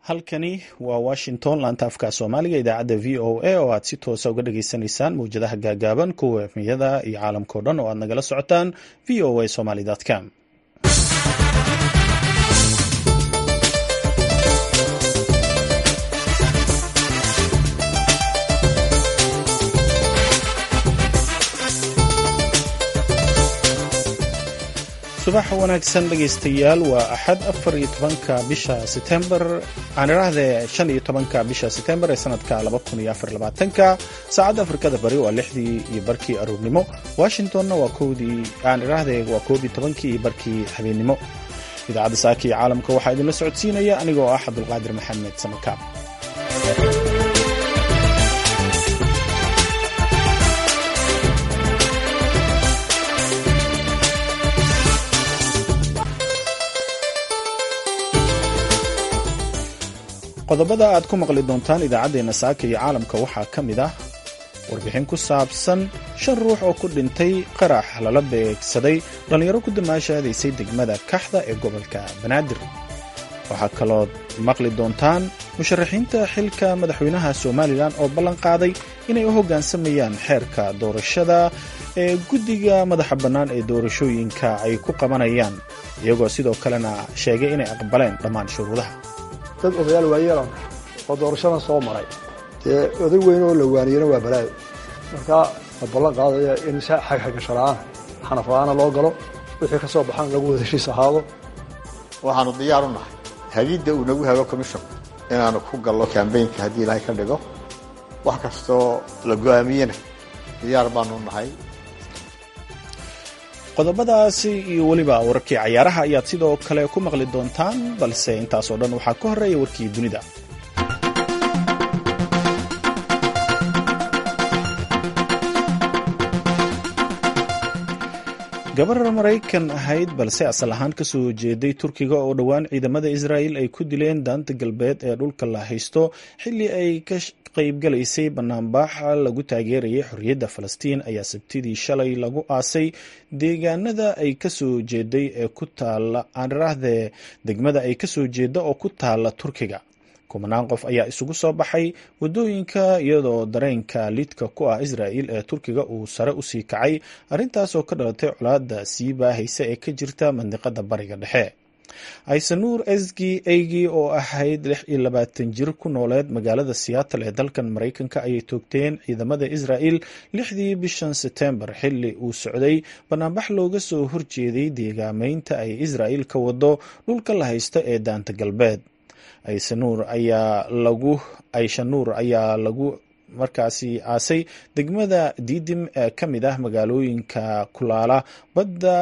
halkani waa washington laanta afka soomaaliga idaacadda v o a oo aad si toosa uga dhageysanaysaan mawjadaha gaagaaban kuwa efmiyada iyo caalamkao dhan oo aad nagala socotaan v o a somaly com subax wanaagsan dhegaystayaal waa axad afar iyo tobanka bisha setembar aan idhaahdee shan iyo tobanka bisha setembar ee sanadka laba kun iyo afar labaatanka saacadda afrikada bari waa lixdii iyo barkii aruurnimo washingtonna waa kowdii aan idhaahdee waa koob iyo tobankii iyo barkii habeennimo idaacadda saaka iyo caalamka waxaa idinla socodsiinaya anigoo ah cabdulqaadir maxamed samakaab qodobada aad ku maqli doontaan idaacaddeenna saaka iyo caalamka waxaa ka mid ah warbixin ku saabsan shan ruux oo ku dhintay qarax lala beegsaday dhallinyaro ku damaashaadaysay degmada kaxda ee gobolka banaadir waxaa kalood maqli doontaan musharaxiinta xilka madaxweynaha somalilan oo ballan qaaday inay u hoggaansamayaan xeerka doorashada ee guddiga madaxa bannaan ee doorashooyinka ay ku qabanayaan iyagoo sidoo kalena sheegay inay aqbaleen dhammaan shuruudaha dad odayaal waayeelan oo doorashadan soo maray dee oday weyn oo la waaniyana waa balaayo markaa la ballan qaadaya in si xagxagasho la-aan xanaf la-aana loo galo wixii ka soo baxan lagu wada heshiis ahaado waxaanu diyaar u nahay hagidda uu nagu hago commission inaanu ku gallo kambaynka haddii ilaahay ka dhigo wax kastoo la go-aamiyena diyaar baanu nahay qodobadaasi iyo weliba wararkii cayaaraha ayaad sidoo kale ku maqli doontaan balse intaasoo dhan waxaa ka horreeya warkii dunida gabar maraykan ahayd balse asal ahaan ka soo jeeday turkiga oo dhowaan ciidamada israa'il ay ku dileen daanta galbeed ee dhulka la haysto xilli ay ka qaybgalaysay banaanbaaxa lagu taageerayay xorriyadda falastiin ayaa sabtidii shalay lagu aasay deegaanada ay kasoo jeeday ee ku taala aanraahdee degmada ay kasoo jeeda oo ku taala turkiga kumanaan qof ayaa isugu soo baxay waddooyinka iyadoo dareenka lidka ku ah israa'il ee turkiga uu sare usii kacay arrintaas oo ka dhalatay colaadda sii baahaysa ee ka jirta mandiqada bariga dhexe aysanuur esgi eygi oo ahayd lix iyo labaatan jir ku nooleed magaalada seattle ee dalkan maraykanka ayay toogteen ciidamada israa'il lixdii bishan setembar xilli uu socday banaanbax looga soo horjeeday deegaameynta ay israa'il ka wado dhulka la haysta ee daanta galbeed aysanuur ayaa lagu ayshanuur ayaa lagu markaasi aasay degmada diidim ee ka mid ah magaalooyinka kulaala badda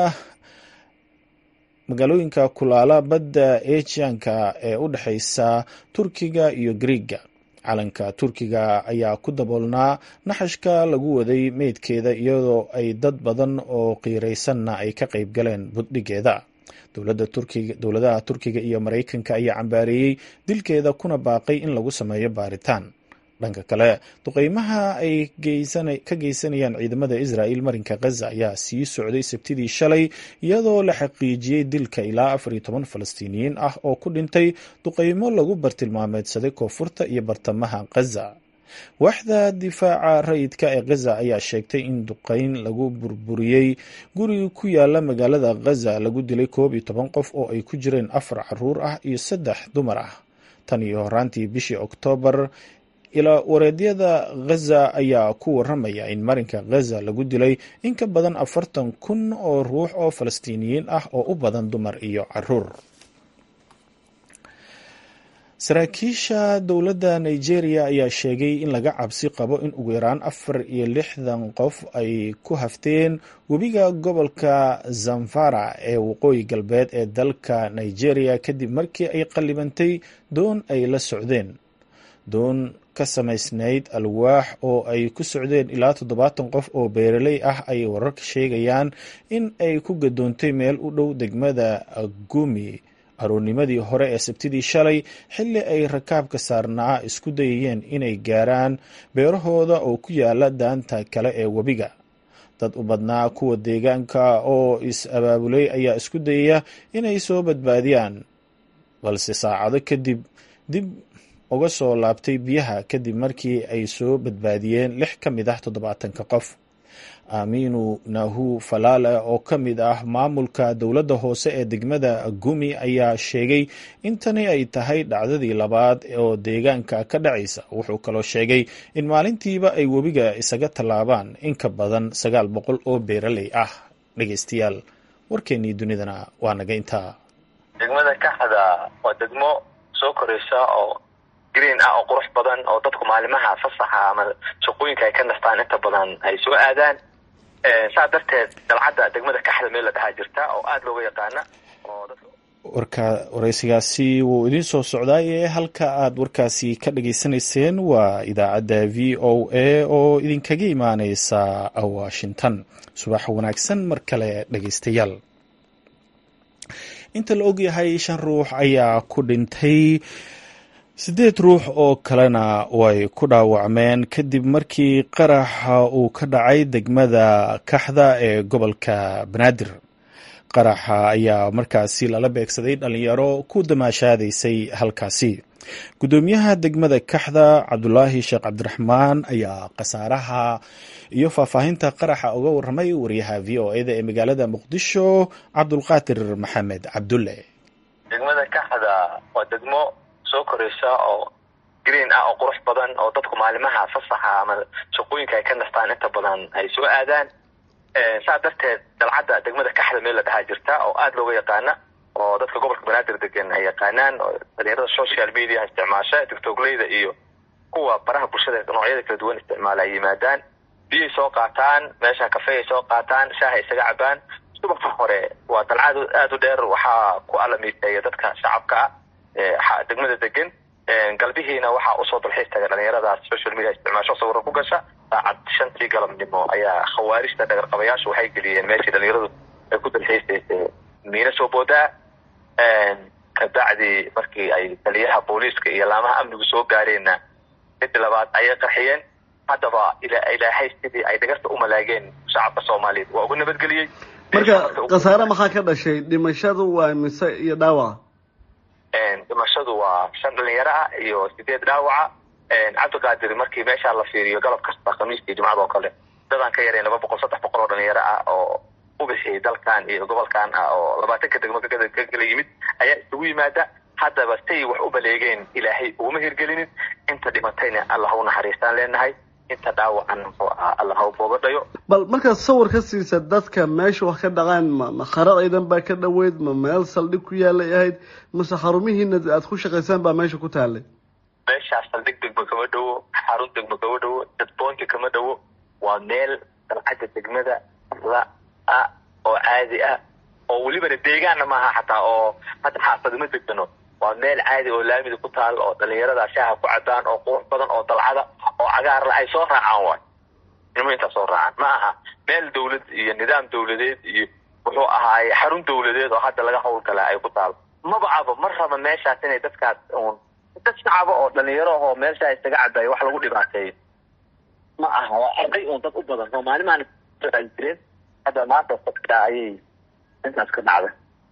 magaalooyinka kulaala badda ejianka ee u dhexeysa turkiga iyo griiga calanka turkiga ayaa ku daboolnaa naxashka lagu waday meydkeeda iyadoo ay dad badan oo qiiraysanna ay ka qayb galeen buddhigeeda dowladaha turkiga iyo maraykanka ayaa cambaareeyey dilkeeda kuna baaqay in lagu sameeyo baaritaan dhanka kale duqeymaha ay ka geysanayaan ciidamada israa'il marinka khaza ayaa sii socday sabtidii shalay iyadoo la xaqiijiyey dilka ilaa afar iyo toban falastiiniyiin ah oo ku dhintay duqeymo lagu bartilmaameedsaday koonfurta iyo bartamaha khaza waaxda difaaca rayidka ee khaza ayaa sheegtay in duqeyn lagu burburiyey guri ku yaala magaalada khaza lagu dilay koob iyo toban qof oo ay ku jireen afar caruur ah iyo saddex dumar ah tan iyo horaantii bishii oktoobar ilaa wareedyada khaza ayaa ku waramaya in marinka khaza lagu dilay in ka badan afartan kun oo ruux oo falastiiniyiin ah oo u badan dumar iyo caruur saraakiisha dowladda nigeria ayaa sheegay in laga cabsi qabo in ugu yaraan afar iyo lixdan qof ay ku hafteen webiga gobolka zamfara ee waqooyi galbeed ee dalka nigeria kadib markii ay qallibantay doon ay la socdeen doon ka samaysnayd alwaax oo ay ku socdeen ilaa toddobaatan qof oo beeraley ah ay wararka sheegayaan in ay ku gadoontay meel u dhow degmada gumi aroornimadii hore ee sabtidii shalay xilli ay rakaabka saarnaa isku dayayeen inay gaaraan beerahooda oo ku yaala daanta kale ee webiga dad u badnaa kuwa deegaanka oo is-abaabulay ayaa isku dayaya inay soo badbaadiyaan balse saacado kadib dib uga soo laabtay biyaha kadib markii ay soo badbaadiyeen lix ka mid ah toddobaatanka qof aamiinu nahu falaale oo ka mid ah maamulka dowladda hoose ee degmada gumi ayaa sheegay in tani ay tahay dhacdadii labaad oo deegaanka ka dhacaysa wuxuu kaloo sheegay in maalintiiba ay webiga isaga tallaabaan in ka badan sagaal boqol oo beeraley ah dhegeystayaal warkeennii dunidana waa naga intaa degmada kaxda waa degmo soo koraysa oo green ah oo qurux badan oo dadku maalimaha fasaxa ama shaqooyinka ay ka nastaan inta badan ay soo aadaan saa darteed dalcadda degmada kaxda meel la dhahaa jirta oo aada looga yaqaana oo warka waraysigaasi wuu idiin soo socdaaye halka aad warkaasi ka dhageysanayseen waa idaacadda v o a oo idinkaga imaaneysa washington subax wanaagsan mar kale dhegeystayaal inta la ogyahay shan ruux ayaa ku dhintay siddeed ruux oo kalena way ku dhaawacmeen kadib markii qaraxa uu ka dhacay degmada kaxda ee gobolka banaadir qaraxa ayaa markaasi lala beegsaday dhalinyaro ku damaashaadaysay halkaasi guddoomiyaha degmada kaxda cabdulaahi sheekh cabdiraxmaan ayaa khasaaraha iyo faahfaahinta qaraxa uga waramay wariyaha v o eda ee magaalada muqdisho cabdulqaadir maxamed cabdulle degmada kaxda waa degmo soo koraysa oo green ah oo qurux badan oo dadku maalimaha fasaxa ama shaqooyinka ay ka nastaan inta badan ay soo aadaan saa darteed dalcadda degmada kaxda meel la dhahaa jirta oo aada looga yaqaana oo dadka gobolka banaadir degan ay yaqaanaan oo dhalinyarada social media isticmaasha tictogleyda iyo kuwa baraha bulshada noocyada kala duwan isticmaala ay yimaadaan biyay soo qaataan meesha kafeay soo qaataan shaaha isaga cabaan subaxa hore waa dalcad aada u dheer waxaa ku alamiiteeya dadka shacabka ah degmada degan galbihiina waxaa usoo dalxiis taga dhalinyaradaas social media isticmaasho sawiro ku gasha saacad shantii galabnimo ayaa khawaarijta dhagarqabayaashu waxay geliyeen meeshii dhalinyaradu ay ku dalxiisaysay miina soo boodaa kabacdi markii ay taliyaha booliiska iyo laamaha amnigu soo gaareenna cidi labaad ayay qarxiyeen haddaba ilaahay sidii ay dhagarta u malaageen shacabka soomaaliyeed waa uga nabadgeliyey marka khasaare maxaa ka dhashay dhimashadu waa mise iyo dhaawaca dhimashadu waa shan dhalinyaro ah iyo sideed dhaawaca cabdiqaadir markii meeshaa la fiiriyo galab kasta khamiistii jimcada oo kale dadaan ka yareen laba boqol saddex boqol oo dhalinyaro ah oo u bixiyay dalkan iyo gobolkan ah oo labaatanka degmo ka kala yimid ayaa isugu yimaada haddaba say wax u baleegeen ilaahay uguma hirgelinin inta dhimatayna allah u naxariistaan leenahay inta dhaawacan muxuu ahaa allah ha booga dhayo bal markaad sawir ka siisa dadka meesha wax ka dhacaan ma ma khara ciidan baa ka dhoweyd ma meel saldhig ku yaalay ahayd mase xarumihiina aad ku shaqaysaan baa meesha ku taalay meeshaas saldhig degmo kama dhowo xarun degmo kama dhowo dadboonti kama dhowo waa meel dalcadda degmada la ah oo caadi ah oo welibana deegaanna maaha xataa oo hadda xaafadima degano waa meel caadi oo laamida ku taal oo dhalinyarada shaaha ku cabaan oo qurux badan oo dalcada oo cagaarla ay soo raacaan waay ilmo intaa soo raacaan ma aha meel dawlad iyo nidaam dawladeed iyo wuxuu ahaaye xarun dawladeed oo hadda laga hawlgala ay ku taal maba aba ma raba meeshaas inay dadkaas un dad shacaba oo dhalinyaro ahoo meeshaa isaga cabayo wax lagu dhibaateeyo ma aha waa arday un dad u badan oo maalimaan jireen hadda maanta dadka ayay intaas ka dhacda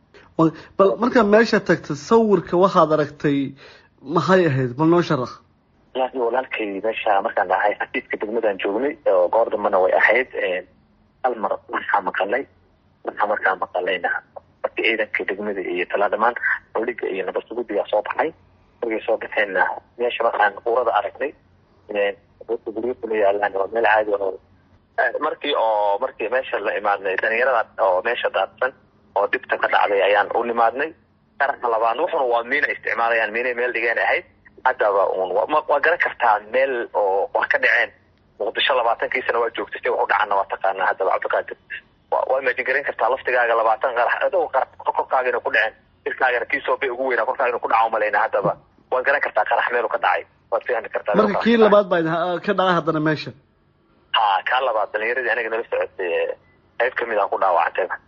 bal markaa meesha tagta sawirka waxaad aragtay maxay ahayd bal noo sharax walahi walaalkay meesha markaan dhahay xafiiska degmadaan joognay oo goor dambana way ahayd hal mar waxaa maqalay waxaa markaa maqalayna markii ciidanka degmada iyo talaa dhamaan saldhiga iyo nabadsugudigaa soo baxay markay soo baxeenna meesha markaan urada aragnay guryo kula yaalaan waa meel caadi oo markii oo markii meesha la imaadnay dhalinyarada oo meesha daadsan oo dhibta ka dhacday ayaan u nimaadnay qaraxa labaad wuxuna waa miina isticmaalayaan miinay meel dhigeen ahayd haddaba un waa garan kartaa meel oo wax ka dhaceen muqdisho labaatankiisana waa joogtay si wax u dhacana waa taqaanaa haddaba cabdiqaadir waa imajin garan kartaa laftigaaga labaatan qarax adoo qarax korkaagina ku dhaceen jirkaagana kiisoo bay ugu weynaa korkaagina ku dhaca umalayna haddaba waad garan kartaa qarax meelu ka dhacay waad fahmi kartaa marka kii labaad baa ka dhacay haddana meesha ha kaa labaad dhalinyaradii aniga nala socotay qayb kamid aan ku dhaawacantayba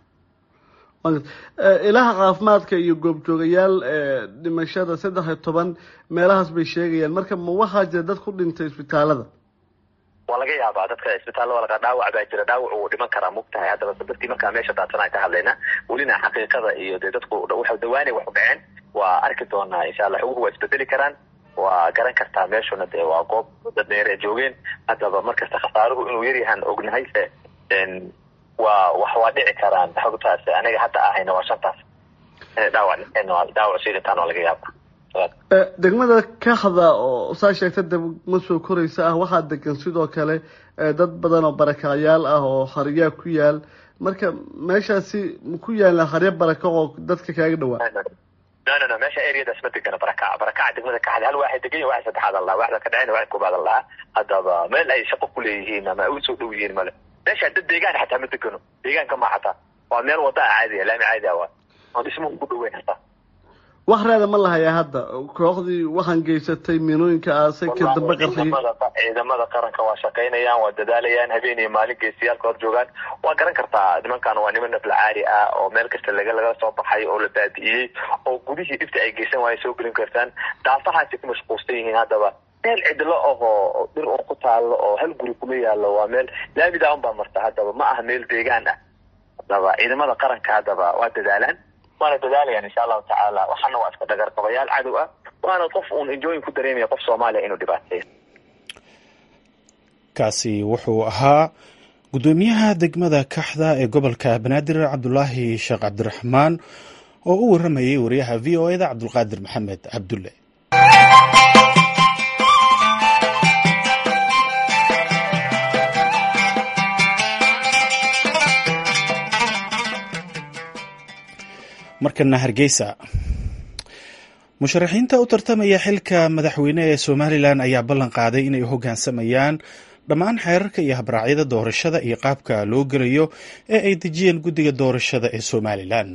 ilaha caafimaadka iyo goobjoogayaal dhimashada saddex iyo toban meelahaas bay sheegayaan marka ma waxaa jira dad ku dhintay isbitaalada waa laga yaabaa dadka isbitaallada laga dhaawac baa jira dhaawac uu dhiman karaa mugtahay haddaba dadkii markaa meesha daadsan aan ka hadlaynaa welina xaqiiqada iyo dee dadku waxa dawaanay wax u dhaceen waa arki doonaa insha allah xoguhu waa isbedeli karaan waa garan kartaa meeshuna dee waa goob dad dheer ee joogeen haddaba markasta khasaaruhu inuu yaryahaan ognahay se waa wax waa dhici karaan xogtaas aniga hadda ahayna waa shantaas dhaawac dhaawac sii dhintaan waa laga yaaba degmada kaxda oo saa sheegta degma soo koraysa ah waxaa degan sidoo kale dad badan oo barakacyaal ah oo haryaa ku yaal marka meeshaasi ku yaalla harya baraka oo dadka kaaga dhawaa no no no meesha areadaas ma degana barakaca barakaca degmada kaxda hal waaxid degan yahay waaxid saddexaad allaha waaxda ka dhacayna waaxid koobaad allaha haddaba meel ay shaqo ku leeyihiin ama ay u soo dhow yihiin male meesha dad deegaan xataa ma degano deegaanka ma xataa waa meel wada a caadiya laami caadi ah waa oo dhismuhu ku dhoweyn hataa wax raada ma lahayaa hadda kooxdii waxaan geysatay miinooyinka aasay ka damba qarxiyey ciidamada qaranka waa shaqaynayaan waa dadaalayaan habeen iyo maalin geesiyaalka hor joogaan waa garan kartaa nimankan waa niman naflacaari ah oo meel kasta laga laga soo baxay oo la baadi'iyey oo gudihii dhibta ay geysan waaya soo gelin kartaan daafahaasi ku mashquulsan yihiin haddaba meel cidlo ahoo dhir oo ku taalo oo hal guri kuma yaalo waa meel laamidaa unbaa marta haddaba ma aha meel deegaan ah haddaba ciidamada qaranka haddaba waa dadaalaan waana dadaalayaan insha allahu tacaala waxaana waa iska dhagarqabayaal cadow ah waana qof uun enjoyin ku dareemaya qof soomaaliya inuu dhibaateeyo kaasi wuxuu ahaa guddoomiyaha degmada kaxda ee gobolka banaadir cabdulaahi sheekh cabdiraxmaan oo u waramayay wariyaha v o eda cabdulqaadir maxamed cabdulle markana hargeysa musharaxiinta u tartamaya xilka madaxweyne ee somalilan ayaa ballan qaaday inay hoggaansamayaan dhammaan xeerarka iyo habraacyada doorashada iyo qaabka loo gelayo ee ay dejiyeen guddiga doorashada ee somalilan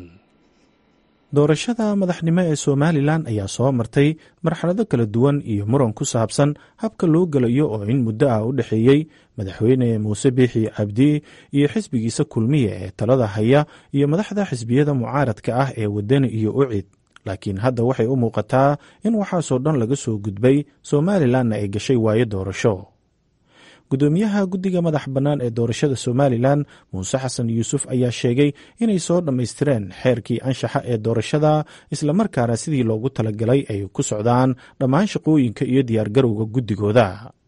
doorashada madaxnimo ee somalilan ayaa soo martay marxalado kala duwan iyo muran ku saabsan habka loo gelayo oo in muddo ah u dhexeeyey madaxweyne muuse biixi cabdi iyo xisbigiisa kulmiye ee talada haya iyo madaxda xisbiyada mucaaradka ah ee wadani iyo ucid laakiin hadda waxay u muuqataa in waxaasoo dhan laga soo gudbay somalilanna ay gashay waayo doorasho guddoomiyaha guddiga madax bannaan ee doorashada somalilan muuse xasan yuusuf ayaa sheegay inay soo dhammaystireen xeerkii anshaxa ee doorashada islamarkaana sidii loogu talagalay ay ku socdaan dhammaan shaqooyinka iyo diyaargarowga guddigooda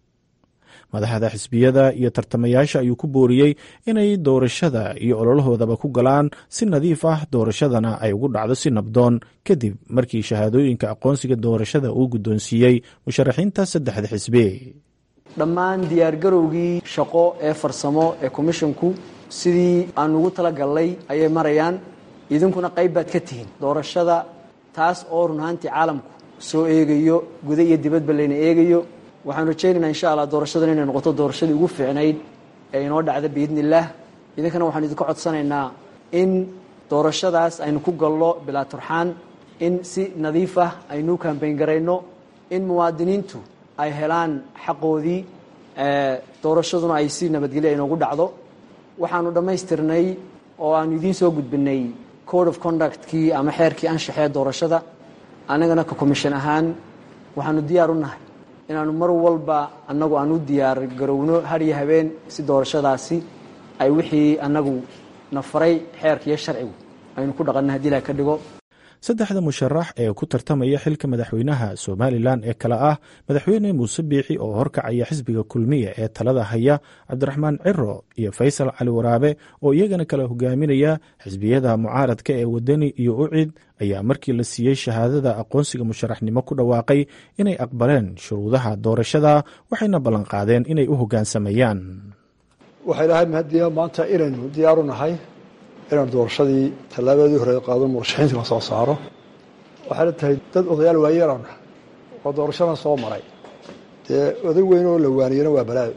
madaxda xisbiyada iyo tartamayaasha ayuu ku booriyey inay doorashada iyo ololahoodaba ku galaan si nadiif ah doorashadana ay ugu dhacdo si nabdoon kadib markii shahaadooyinka aqoonsiga doorashada uu guddoonsiiyey musharaxiinta saddexda xisbi dhammaan diyaargarowgii shaqo ee farsamo ee komishinku sidii aan ugu talagalnay ayay marayaan idinkuna qayb baad ka tihiin doorashada taas oo run ahaantii caalamku soo eegayo guda iyo dibadba layna eegayo waxaan rajaynaynaa insha allah doorashadan inay noqoto doorashadii ugu fiicnayd ee inoo dhacda biidni illaah idinkana waxaan idinka codsanaynaa in doorashadaas aynu ku galno bilaa turxaan in si nadiif ah aynu kambayn garayno in muwaadiniintu ay helaan xaqoodii doorashaduna ay si nabadgelyo inoogu dhacdo waxaanu dhammaystirnay oo aanu idiin soo gudbinay code of conductkii ama xeerkii anshaxee doorashada annagana ka commission ahaan waxaanu diyaar u nahay inaanu mar walba annagu aan u diyaar garowno hariyo habeen si doorashadaasi ay wixii annagu na faray xeerka iyo sharcigu aynu ku dhaqanno hadii ilaha ka dhigo saddexda musharax ee ku tartamaya xilka madaxweynaha somalilan ee kale ah madaxweyne muuse biixi oo horkacaya xisbiga kulmiya ee talada haya cabdiraxmaan ciro iyo faysal cali waraabe oo iyagana kala hogaaminaya xisbiyada mucaaradka ee wadani iyo ucid ayaa markii la siiyey shahaadada aqoonsiga musharaxnimo ku dhawaaqay inay aqbaleen shuruudaha doorashada waxayna ballanqaadeen inay u hoggaansamayaan waxay lahay mahadiya maanta inaynu diyaaru nahay inaan doorashadii tallaabadii hore qaado murashaxiinta la soo saaro waxayna tahay dad odayaal waayeelan oo doorashadan soo maray dee oday weyn oo la waaniyana waa balaayo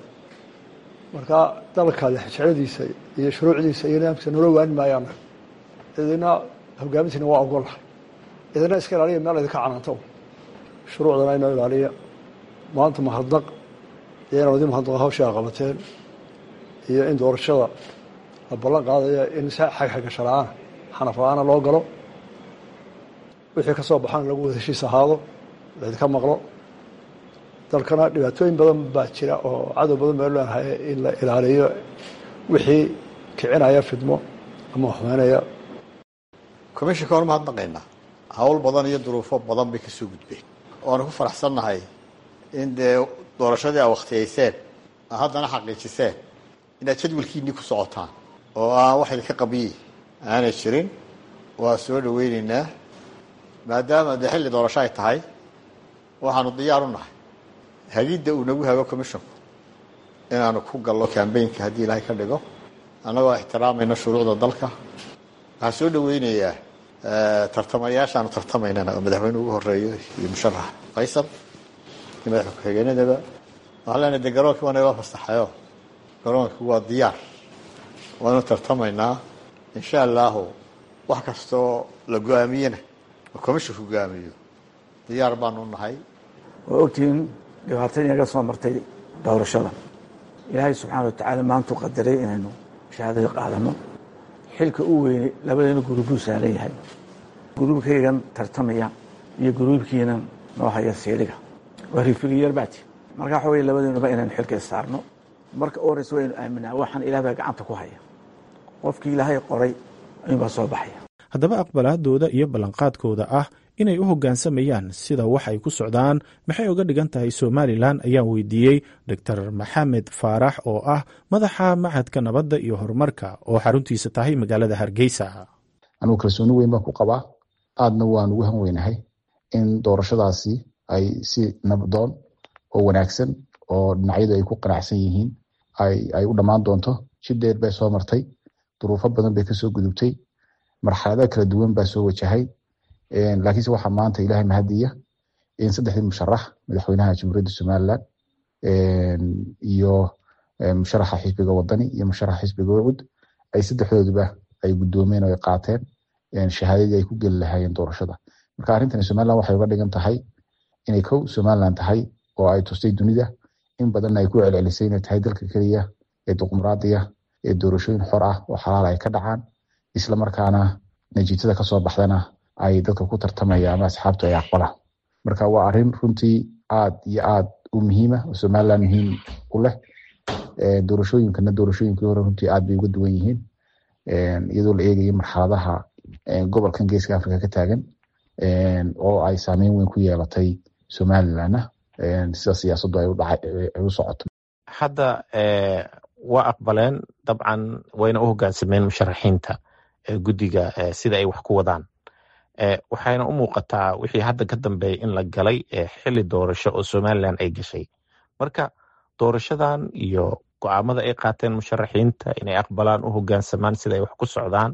marka dalka lexjecladiisa iyo shuruucdiisa iyo nidaamkiisa noola waani maayaan idina hogaamintiina waa ogolnahay idina iska ilaaliya meel idinka canaanto shuruucdana inoo ilaaliya maanta mahadnaq iyo inaan idin mahadnaqa hawshaa qabateen iyo in doorashada la ballan qaadaya in si xagxagasho la-aan xanaf la-aana loo galo wixii ka soo baxaan lagu wada heshiis ahaado laydinka maqlo dalkana dhibaatooyin badan baa jira oo cadow badan baa leenahay in la ilaaliyo wixii kicinaya fidmo ama xumeynaya commishinka waan mahadnaqaynaa hawl badan iyo duruufo badan bay kasoo gudbeen waanu ku faraxsannahay in dee doorashadii aa wakhtiyayseen aa haddana xaqiijiseen inaad jadwalkiinnii ku socotaan oo aan wax idinka qabiyi aanay jirin waa soo dhaweyneynaa maadaama dee xilli doorasho ay tahay waxaanu diyaar u nahay hagidda uu nagu hago commissionku inaanu ku gallo cambaynka haddii ilaahay ka dhigo annagoo ixtiraamayna shuruucda dalka waxaan soo dhaweynayaa tartamayaashaanu tartamaynana oo madaxweyne ugu horeeyo iyo musharax faysal iyo madaxa ku-xigeenadaba waxaan leenahay de garoonkii waa nayloo fasaxayo garoonkii waa diyaar waanu tartamaynaa insha allahu wax kastoo la go-aamiyena oo commissionku go-aamiyo diyaar baanu nahay waa ogtihiin dhibaatadii naga soo martay doorashada ilaahay subxaana wa tacaala maantuu qadaray inaynu shahaadada qaadano xilka u weynay labadeena guruubuu saaran yahay guruubkaygan tartamaya iyo guruubkiinan noo haya siiliga waa rifigiyar baati marka waxa wey labadeenuba inaynu xilka issaarno marka u horeysa waynu aaminaa waxaan ilaah baa gacanta ku haya qofkii ilaahay qoray ayuunbaa soo baxaya haddaba aqbalaadooda iyo ballanqaadkooda ah inay u hoggaansamayaan sida wax ay ku socdaan maxay uga dhigan tahay somalilan ayaan weydiiyey doctor maxamed faarax oo ah madaxa machadka nabadda iyo horumarka oo xaruntiisa tahay magaalada hargeysa anugu kalsooni weyn baan ku qabaa aadna waan ugu han weynahay in doorashadaasi ay si nabdoon oo wanaagsan oo dhinacyadu ay ku qanacsan yihiin ay u dhammaan doonto si dheer bay soo martay duruufo badan bay kasoo gudubtay marxalada kala duwan baa soo wajahay laakiinse waxaa maanta ilahay mahadiya in saddexdii musharax madaxweynaha jamhuuriyadda somalilan iyo musharaxa xisbiga wadani iyo musharaxa xisbiga ucud ay saddexdooduba ay gudoomeen oo ay qaateen shahaadadii ay ku geli lahaayeen doorashada marka arrintani somalilan waxay uga dhigan tahay inay kow somalilan tahay oo ay tustay dunida in badanna ay ku celcelisay inay tahay dalka keliya ee dimuqraadiya ee doorashooyin xor ah oo xalaal ay ka dhacaan isla markaana natiijada kasoo baxdana ay dadka ku tartamaya ama asxaabtu ay aqbalaan marka waa arrin runtii aad iyo aad u muhiima oo somalilan muhiim u leh doorashooyinkana doorashooyinkii hore runtii aad bay uga duwan yihiin iyadoo la eegayo marxaladaha gobolkan geeska africa ka taagan oo ay saameyn weyn ku yeelatay somalilanna sida siyaasaddu ay u socoto hadda waa aqbaleen dabcan wayna u hoggaansameen musharaxiinta guddiga sida ay wax ku wadaan waxayna u muuqataa wixii hadda ka dambeeya in la galay xili doorasho oo somalilan ay gashay marka doorashadan iyo go-aamada ay qaateen musharaxiinta inay aqbalaan u hoggaansamaan sida ay wax ku socdaan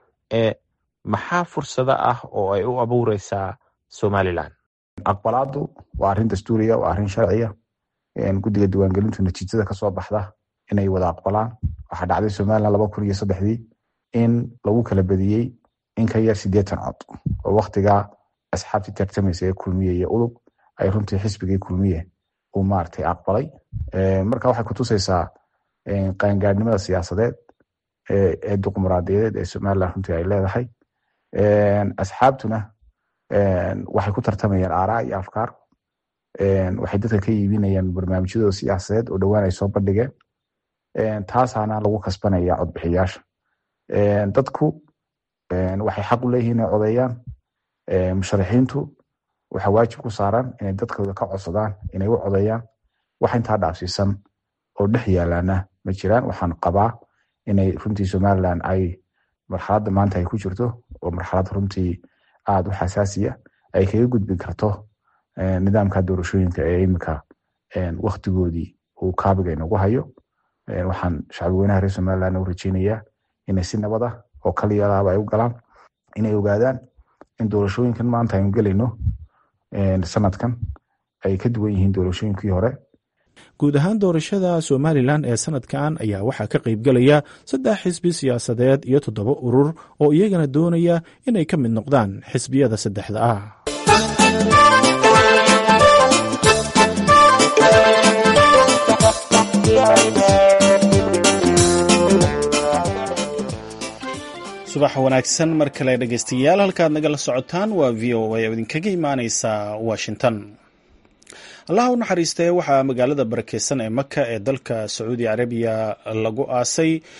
maxaa fursado ah oo ay u abuureysaa somalilan aqbalaadu waa arrin dastuuriya waa arrin sharciya guddiga diiwaangelintu natiijada kasoo baxda inay wada aqbalaan waxaa dhacday somalilan laba kun iyo saddexdii in lagu kala badiyey in ka yar sideetan cod oo waktigaa asxaabtii tartamaysa ee kulmiye iyo udub ay runtii xisbigii kulmiye uu maaragtay aqbalay marka waxay kutusaysaa qaangaadhnimada siyaasadeed ee dimuqraadiyadeed ee somalilan runtii ay leedahay asxaabtuna waxay ku tartamayaan aaraa iyo afkaar waxay dadka ka iibinayaan barnaamijyadooda siyaasadeed oo dhowaan ay soo bandhigeen taasaana lagu kasbanaya codbixiyaasha dadku waxay xaq u leeyihiin inay codeeyaan musharaxiintu waxaa waajib ku saaran inay dadkooda ka codsadaan inay u codeeyaan wax intaa dhaafsiisan oo dhex yaalaana ma jiraan waxaan qabaa inay runtii somalilan ay marxaladda maanta ay ku jirto oo marxalad runtii aada u xasaasiya ay kaga gudbi karto nidaamka doorashooyinka ee imika waktigoodii uu kaabiga inagu hayo waxaan shacbi weynaha reer somalilan u rajeynayaa inay si nabad ah oo kaliyalaaba ay u galaan inay ogaadaan in doorashooyinkan maanta aynu gelayno sanadkan ay ka duwan yihiin doorashooyinkii hore guud ahaan doorashada somalilan ee sanadkan ayaa waxaa ka qaybgelaya saddex xisbi siyaasadeed iyo toddoba urur oo iyagana doonaya inay ka mid noqdaan xisbiyada saddexda ah subax wanaagsan mar kale dhegeystayaal halkaad nagala socotaan waa v o a oo idinkaga imaaneysa washington allaha u naxariistee waxaa magaalada barakeysan ee maka ee dalka sacuudi carabiya lagu aasay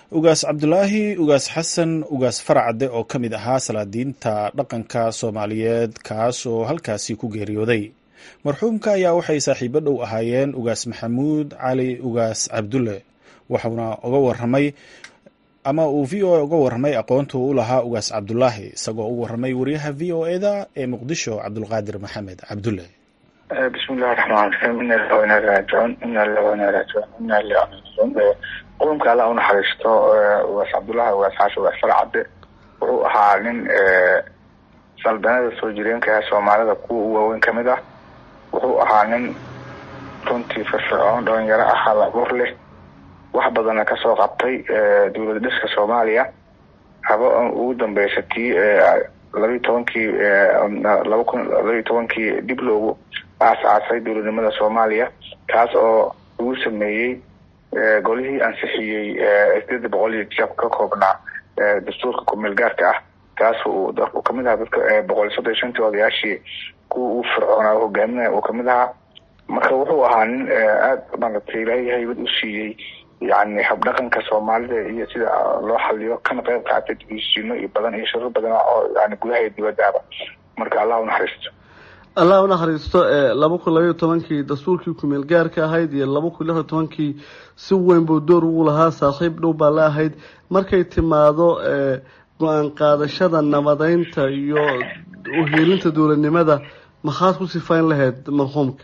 ugaas cabdulaahi ugaas xasan ugaas faracade oo ka mid ahaa salaadiinta dhaqanka soomaaliyeed kaas oo halkaasi ku geeriyooday marxuumka ayaa waxay saaxiibo dhow ahaayeen ugaas maxamuud cali ugaas cabdulle waxauna uga waramay ama uu v o a uga warramay aqoonta u lahaa ugaas cabdulaahi isagoo u warramay wariyaha v o e da ee muqdisho cabdulqaadir maxamed cabdulle bismi illahi raxmaan raxiim ina lilah inaa raajicuun ina lilah inaa raajicuun ina lilah raajicuun qulumka alla unaxariisto ugaas cabdullahi ugaas xaashi ugaas farcadde wuxuu ahaa nin saldanada soo jireenka soomaalida kuwa u waaweyn kamid ah wuxuu ahaa nin runtii firfircoon dhalinyaro ah halabuur leh wax badanna kasoo qabtay dowlad dhiska soomaaliya haba ugu dambeysa tii labayi tobankii laba kun labayi tobankii dib loogu aas-aasay dowladnimada soomaaliya kaas oo lagu sameeyey golihii ansixiyey sideeda boqol iyo jab ka koobnaa dastuurka kumeel gaarka ah kaas uu kamid ahaa dadka boqol iyo soddon iyo shantii odayaashii kuwa uu fircoonaa hogaaminaya uu kamid ahaa marka wuxuu ahaa nin aada maaragtay ilaahay haybad u siiyey yani habdhaqanka soomaalida iyo sida loo xaliyo kana qeyb qaatay dibisiino iyo badan iyo sharo badan oo yani gudaha iyo dibadaaba marka allah unaxariisto allah unaxariisto laba kun labaiyo tobankii dastuurkii kumeel gaarka ahayd iyo laba kun lixiyo tobankii si weyn buu door ugu lahaa saaxiib dhow baa la ahayd markay timaado go-aan qaadashada nabadeynta iyo uhiilinta dowladnimada maxaad ku sifayn lahayd marxuumka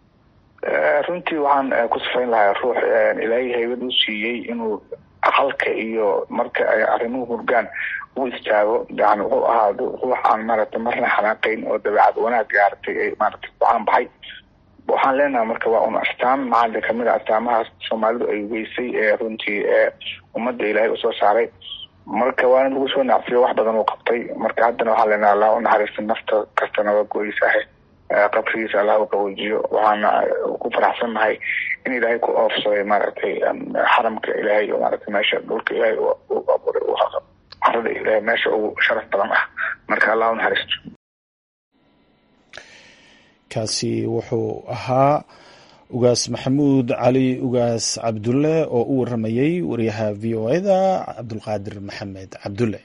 runtii waxaan ku sifayn lahaa ruux ilaahay haybad u siiyey inuu aqalka iyo marka ay arrimuhu hurgaan u istaago yani wuxuu ahaa ruux aan maaragtay marna xanaaqeyn oo dabeecad wanaag gaaratay ay maaragtay ku-aan baxay waxaan leenahay marka waa un astaan macali kamid a astaamahaas soomaalidu ay weysay ee runtii ummadda ilaahay usoo saaray marka waana lagu soo nacfiyo wax badan uu qabtay marka haddana waxaan leenahay allah unaxariista nafta kastana waa go-eysahe qabrigiisa allah u qaboojiyo waxaana ku faraxsannahay in ilaahay ku oofsaday maaragtay xaramka ilaahay oo maaragtay meesha dhulka ilaahay u abuuray carada ilaahay meesha ugu sharaf badan ah marka allah u naxariisto kaasi wuxuu ahaa ugaas maxamuud cali ugaas cabdulle oo u waramayey wariyaha v o eda cabdulqaadir maxamed cabdulle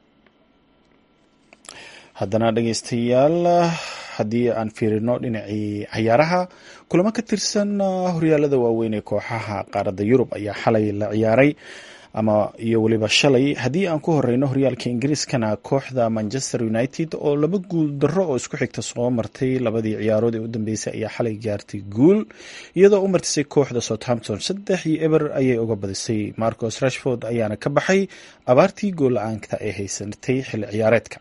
haddana dhegeystayaal haddii aan fiirino dhinacii cayaaraha kulamo ka tirsan horyaalada waaweyn ee kooxaha qaaradda yurub ayaa xalay la ciyaaray ama iyo weliba shalay haddii aan ku horeyno horyaalka ingiriiskana kooxda manchester united oo laba guul darro oo isku xigta soo martay labadii ciyaarood ee u dambeysay ayaa xalay gaartay guul iyadoo u martisay kooxda southampton saddex iyo eber ayay uga badisay marcos rashford ayaana ka baxay abaartii gool la-aanka ee haysatay xilli ciyaareedka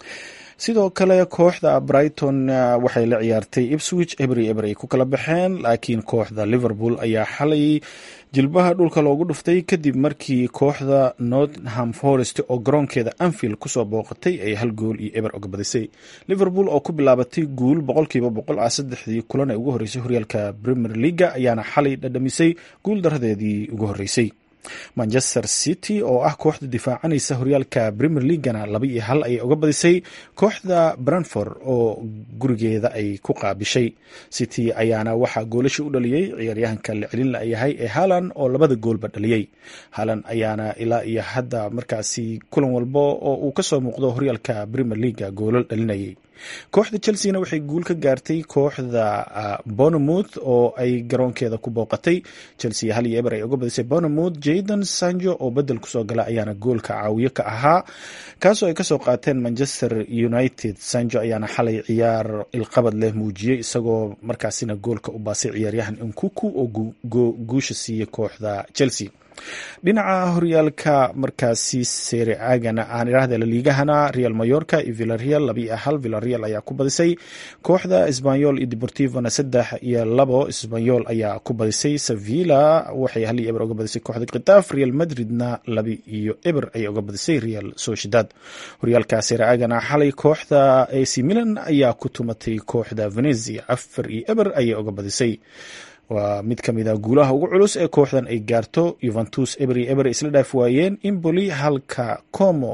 sidoo kale kooxda brighton waxay la ciyaartay ipswich ebri eber ay ku kala baxeen laakiin kooxda liverpool ayaa xalay jilbaha dhulka loogu dhuftay kadib markii kooxda northam forest oo garoonkeeda anfield kusoo booqatay ay hal gool iyo eber oga badisay liverpool oo ku bilaabatay guul boqolkiiba boqol ah saddexdii kulan ee ugu horreysay horyaalka premier leaga ayaana xalay dhadhamisay guul daradeedii ugu horreysay manchester city oo ah kooxda difaacanaysa horyaalka premier leagana laba iyo hal ayay uga badisay kooxda branford oo gurigeeda ay ku qaabishay city ayaana waxaa goolasha u dhaliyey ciyaaryahanka la celin layahay ee halan oo labada goolba dhaliyey halan ayaana ilaa iyo hadda markaasi kulan walba oo uu kasoo muuqdo horyaalka premier leaga goolal dhalinayay kooxda chelseana waxay guul ka gaartay kooxda bournemouth oo ay garoonkeeda ku booqatay chelsea hal iyo eber ay uga badisay bournemouth jayden sanjo oo bedel kusoo gala ayaana goolka caawiyo ka ahaa kaasoo ay kasoo qaateen manchester united sanjo ayaana xalay ciyaar ilqabad leh muujiyey isagoo markaasina goolka u baasay ciyaaryahan inkuku oo guusha siiyey kooxda chelsea dhinaca horyaalka markaasi sere aagana aan idhaahda laliigahana real mayorka iyo villareal laba iyo hal villareal ayaa ku badisay kooxda sbanyol iyo deportivona saddex iyo labo sbanyol ayaa ku badisay sevilla waxay hal iyo eber uga badisay kooxda khitaaf real madridna laba iyo eber ayay uga badisay real sociedad horyaalka sere aagana xalay kooxda ac milan ayaa ku tumatay kooxda venezia afar iyo eber ayay uga badisay waa mid ka mid a guulaha ugu culus ee kooxdan ay gaarto yuventus ebri eber isla dhaaf waayeen imboli halka como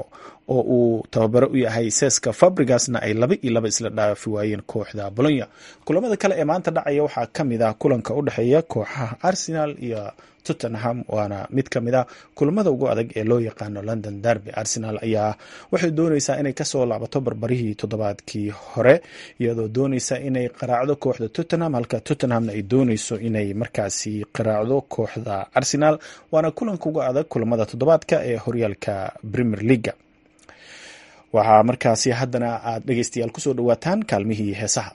oo uu tababaro u yahay seska fabrigasna ay laba iyo laba isla dhaafi waayeen kooxda bolonya kulamada kale ee maanta dhacaya waxaa ka mid ah kulanka u dhexeeya kooxaha arsenal iyo tottenham waana mid ka mid a kulamada ugu adag ee loo yaqaano london derby arsenal ayaa waxay dooneysaa inay kasoo laabato barbarihii toddobaadkii hore iyadoo dooneysa inay qaraacdo kooxda tottenham halka tottenhamna ay dooneyso inay markaasi qaraacdo kooxda arsenal waana kulanka ugu adag kulamada toddobaadka ee horyaalka premier leaga waxaa markaasi haddana aad dhegeystayaal kusoo dhawaataan kaalmihii heesaha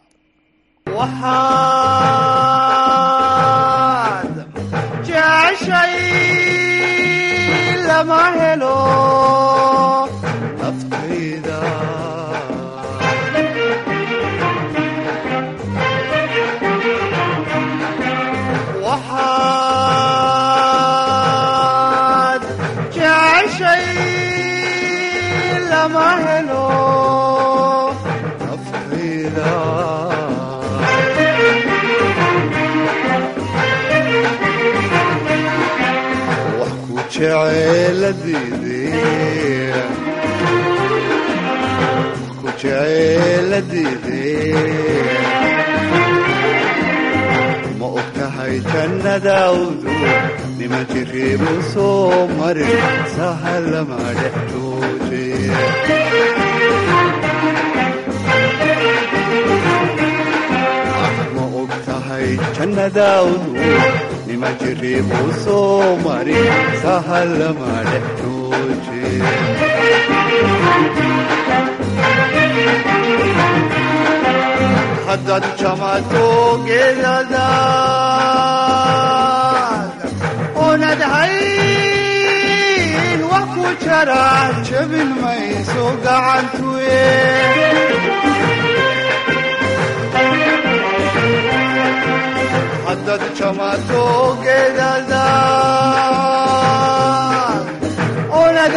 jeceshay lama helo naftayda waxaad jeceshay lama helo naftayda ku jeceeladiide ma og tahay jannadaawdu niman jiriibu soo marin sahalama dhex jooje ma og tahay jannadaawdu niman jiriibu soo marin sahalama dhex jooje haddaad jamato geedadaad oonad hayn wax ku jara jabin mayso gacantuye haddaad jamato geedadaad oonad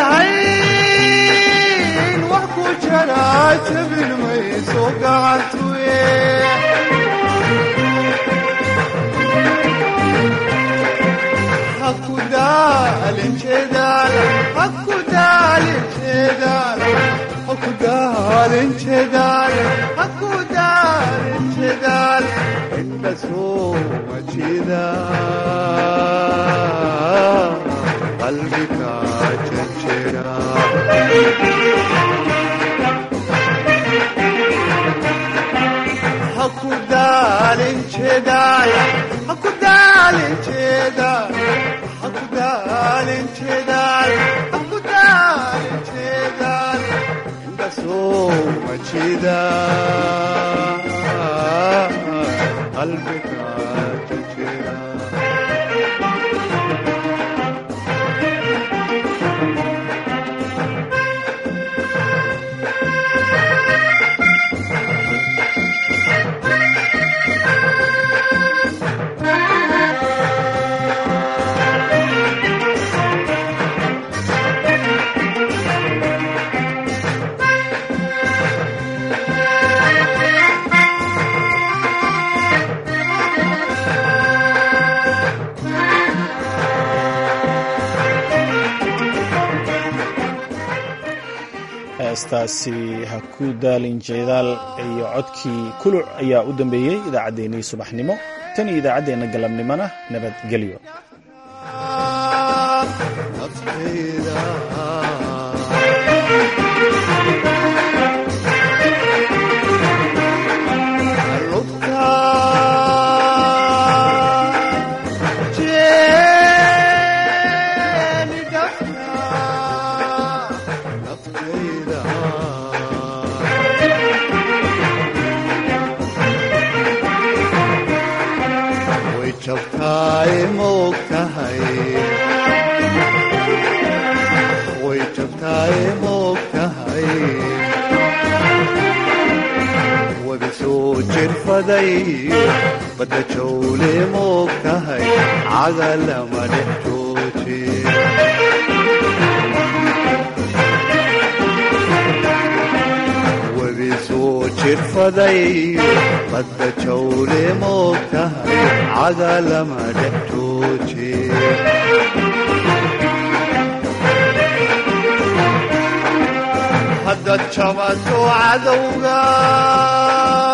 hayn wax ku jara jabin mayso gacantuye haku daalin jeedaal haku daalin jeedaal haku daalin jeedaal haku daalin jeedaal inta soo majida qalbiga jejera haku daalin jeedaal haku daalin jeedaal haku daalin jeedaal haku daalin jeedaal inta soo majida qalbiga jejera heestaasi ha ku daalin jeedaal iyo codkii kuluc ayaa u dambeeyey idaacaddeenii subaxnimo tan iyo idaacaddeenna galabnimona nabadgelyo jabtaay moog tahay way jabtaay moog tahay wabi soo jirfaday badda jawle moog tahay cagalama dhex jooje wabi soo jirfaday badda jawle moog tahay cagalama dhex jooje jabato cadowga